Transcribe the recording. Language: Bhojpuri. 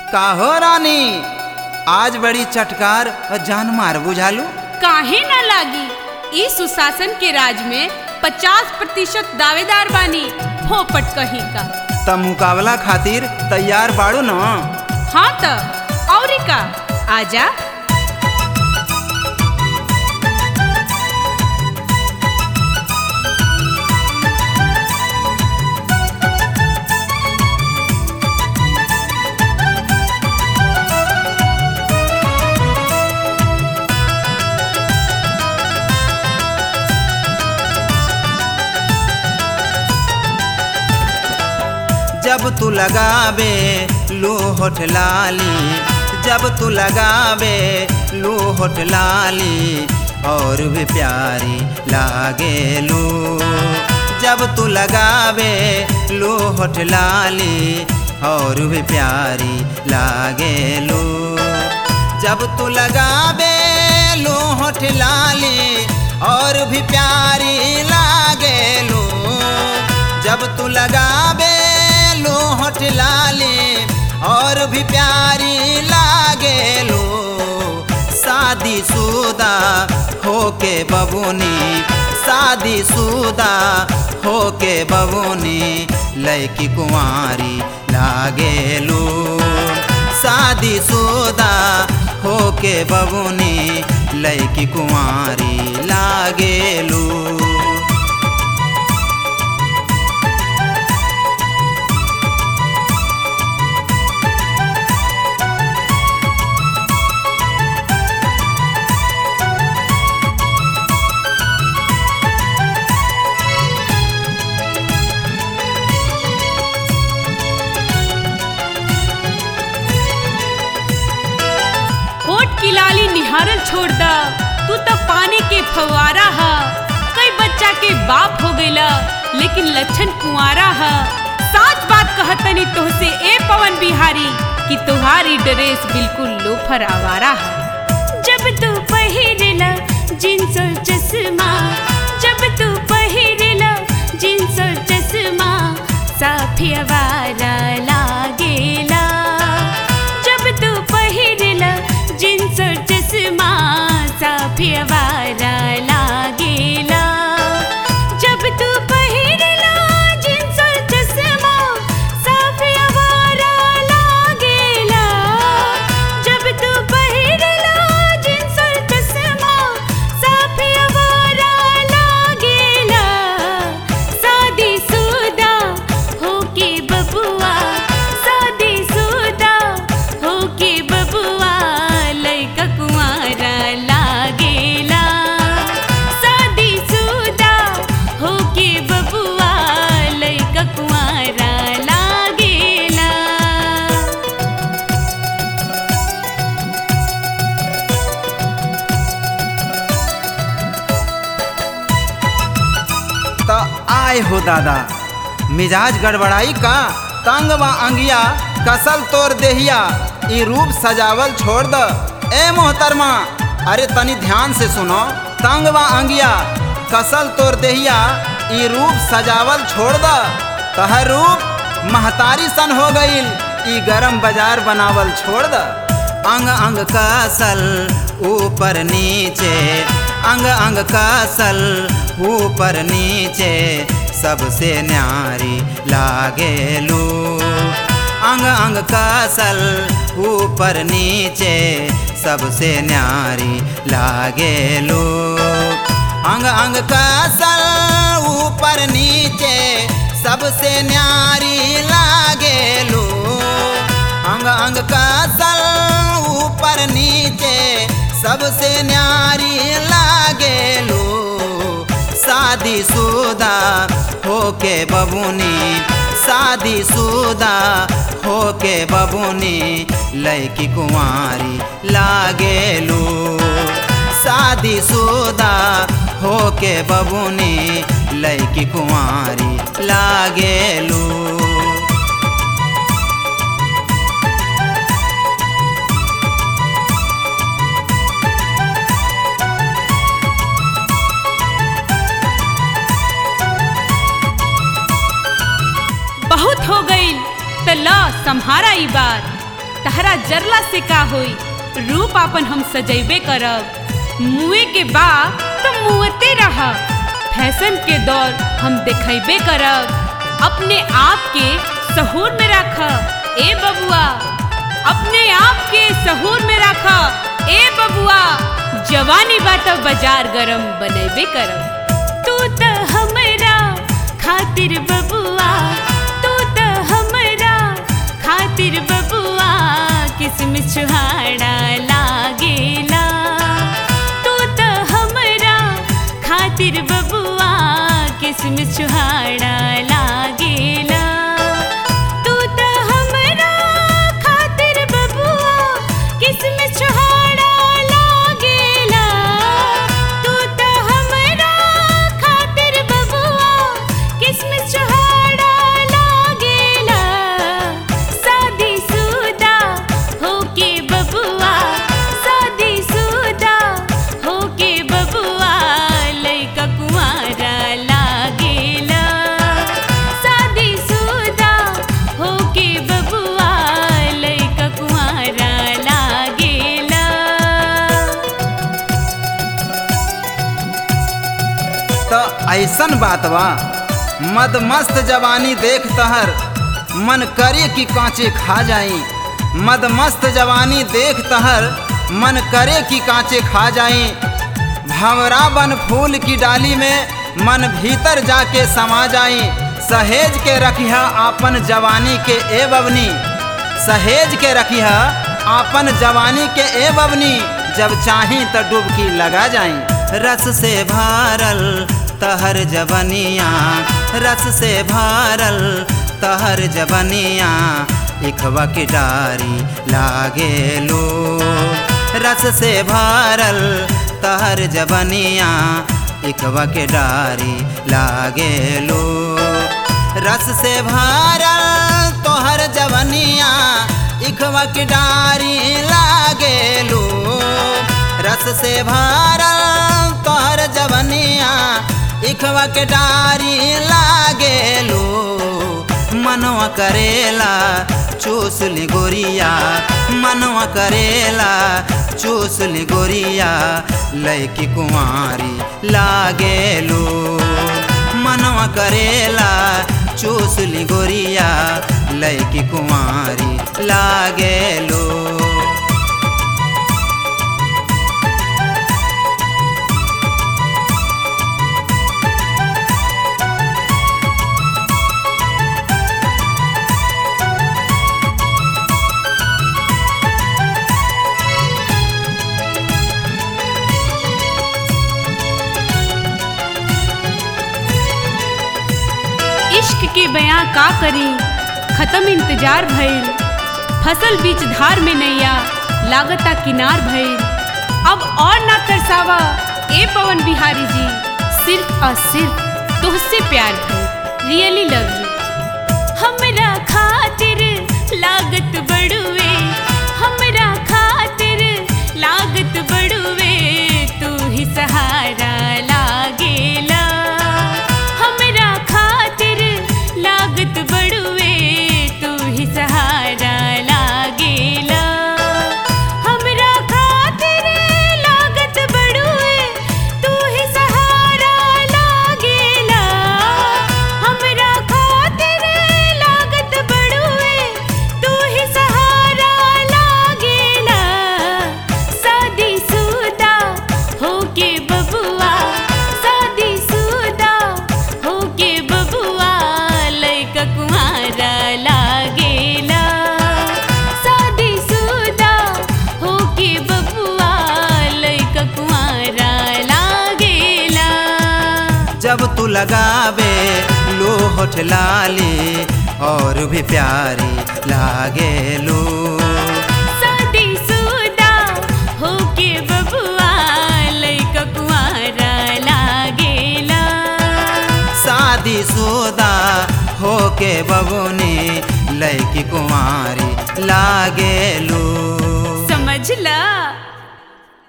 काहो रानी आज बड़ी चटकार और जान मार बुझालू काहे न लागी ई सुशासन के राज में 50 प्रतिशत दावेदार बानी फोपट कहीं का त मुकाबला खातिर तैयार बाड़ू न हाँ त औरी का आजा जब तू लगावे लो होठ लाली जब तू लगावे लो होठ लाली और भी प्यारी लागे लो जब तू लगावे लो होठ लाली और भी प्यारी लागे लो जब तू लगावे लो होठ लाली और भी प्यारी लागे लो जब तू लगावे लो होठ लाली और भी प्यारी लागे लो शादी शुदा होके बबुनी शादी शुदा होके बबुनी लैकी कुंवारी लागे लो शादी शुदा होके बबुनी लैकी कुंवारी लागे लो होठ की लाली निहारल छोड़ द तू तो पानी के फवारा हा कई बच्चा के बाप हो गईला लेकिन लक्षण कुंवारा हा साच बात कहतनी तोहसे ए पवन बिहारी कि तुम्हारी ड्रेस बिल्कुल लोफर आवारा हा जब तू पहिरेला जींस और चश्मा जब तू पहिरेला जींस और चश्मा साफी आवारा लागेला जब तू पहिरेला जींस और चश्मा साफी आवारा लागेला जब तू पहिरेला जींस और चश्मा साफी आवारा लागेला जब तू पहिरेला जींस और चश्मा साफी आवारा लागेला शादी सुदा होके बबुआ शादी सुदा होके बबुआ लइका कुंवारा लागेला शादी सुदा होके बबुआ लइका कुंवारा लागेला त आए हो दादा मिजाज गड़बड़ाई का तंग व अंगिया कसल तोर देहिया ई रूप सजावल छोड़ द ए मोहतरमा अरे तनी ध्यान से सुनो तंग व अंगिया कसल तोर देहिया ई रूप सजावल छोड़ द कह रूप महतारी सन हो गईल ई गरम बाजार बनावल छोड़ द अंग अंग कसल ऊपर नीचे अंग अंग कसल ऊपर नीचे सबसे न्यारी लागे लो अंग अंग कसल ऊपर नीचे सबसे न्यारी लागे लो अंग अंग कसल ऊपर नीचे सबसे न्यारी लागे लो अंग अंग कसल ऊपर नीचे सबसे न्यारी लागे लो शादी शुदा होके बबुनी शादी शुदा होके बबुनी लैकी कुंवारी लागे लो शादी शुदा होके बबुनी लैकी कुंवारी लागे लो बहुत हो गई त ला संहारा ई बार तहरा जरला से का होई रूप अपन हम सजैबे करब मुए के बा तो मुँहते रह फैशन के दौर हम देखेबे करब अपने आप के सहूर में रख ए बबुआ अपने आप के सहूर में रख ए बबुआ जवानी बात बाजार गरम बनेबे करब तू त हमरा खातिर बबुआ तू त हमरा खातिर बबुआ किस्म छुहाड़ा लागेला तू त हमरा खातिर बबुआ किस्म छुहाड़ा लागेला तू त हमरा खातिर बबुआ किस्म छुहाड़ा लागेला तू त हमरा खातिर बबुआ किस्म छुहाड़ा लागेला शादी सुदा होके बबुआ शादी सुदा होके बबुआ लइका कुंवारा लागेला शादी सुदा होके बबुआ लइका कुंवारा लागेला तो ऐसन बात बा मद मस्त जवानी देख तहर मन करे कि कांचे खा जाई मद मस्त जवानी देख तहर मन करे कि कांचे खा जाई भंवरा बन फूल की डाली में मन भीतर जाके समा जाई सहेज के रखिया आपन जवानी के ए बबनी सहेज के रखिया आपन जवानी के ए बबनी जब चाही तो डुबकी लगा जाई रस से भारल तहर जबनिया रस से भारल तहर जबनिया इखवा की डारी लागे लो रस से भारल तहर जबनिया इखवा के डारी लागे लो रस से भारल तोहर जवनिया इखवा की डारी लागे लो रस से भारल तोहर जवनिया इखवा के डारी लागे लो मनवा करेला चूस ली गोरिया मनवा करेला चूस ली गोरिया लैकी कुंवारी लागे लो मनवा करेला चूस ली गोरिया लैकी कुंवारी लागे लो इश्क के बयां का करी खत्म इंतजार भइल फसल बीच धार में नैया लागता किनार भइल अब और ना तरसावा ए पवन बिहारी जी सिर्फ और सिर्फ तुझसे प्यार भइल रियली लव यू हमरा खातिर लागत बड़ुए हमरा खातिर लागत बड़ुए तू ही सहारा लागेला हमरा खातिर लागत बड़ुए तू ही सहारा लागेला हमरा खातिर लागत बड़ुए तू ही सहारा लागेला हमरा खातिर लागत बड़ुए तू ही सहारा लागेला शादी सुदा होके बबुआ शादी सुदा होके बबुआ लइका कुंवारा लागेला शादी सुदा होके बबुआ लइका कुंवारा लागेला जब तू लगावे लो होठ लाली और भी प्यारी लागे लो शादी सुदा होके बबुआ लइका कुंवारा लागेला शादी शुदा होके बबुनी लैकी कुंवारी लागे लो समझला